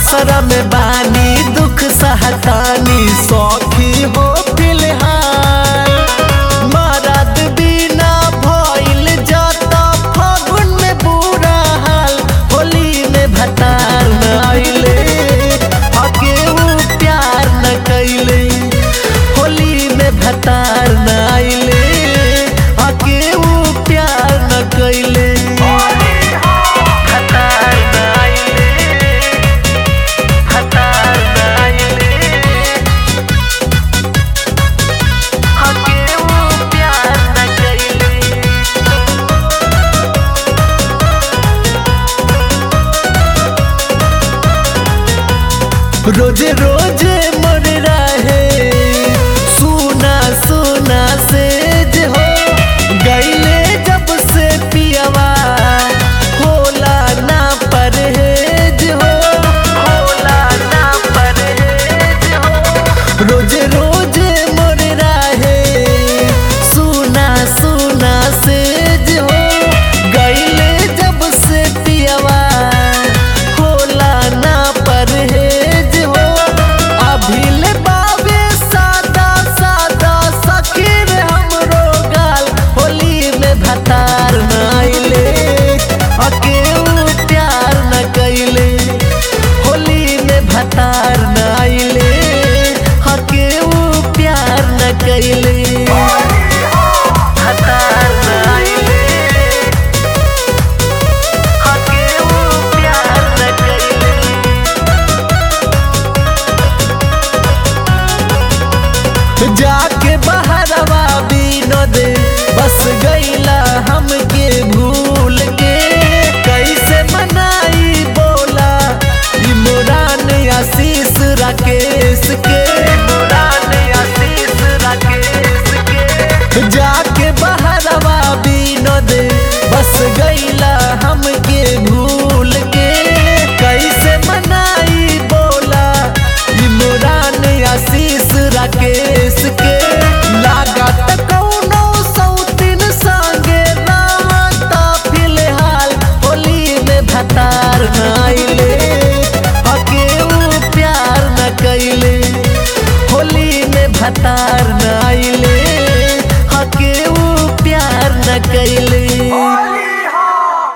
असरा में बानी दुख सहतानी सौखी हो फिलहाल मरद बिना भइल जाता फागुन में बुरा हाल होली में भतार न आइले आके ऊ प्यार न कैले होली में भतार न आइले आके ऊ प्यार न कैले भतार न आइले भतार न आइले आके ऊ प्यार न कैले रोजे रोजे मर रहे सुना सुना से जे हो गईले जब से पियवा होला ना परहेज हो होला ना परहेज हो रोजे रोजे मर रहे सुना सुना से जे हो गईले जब से पियवा होला ना परहेज हो अभिल बाबे सादा सादा सखीर हमरो गाल होली में भतार न आइले अकेऊ प्यार न कैले होली में भतार न आइले अकेऊ प्यार न कैले भतार न आइले अकेऊ प्यार न कैले जाके बहरवा विनोद बस गईला हमके भूल के कैसे मनाई बोला इमरान आशीष राकेश के इमरान आशीष राकेश के जाके बहरवा विनोद बस गईला हमके भूल के कैसे मनाई बोला इमरान आशीष राकेश के लागत कौनो सौतीन संगे रावता फिलहाल होली में भतार न आइले अकेऊ प्यार न कैले होली में भतार न आइले अकेऊ प्यार न कैले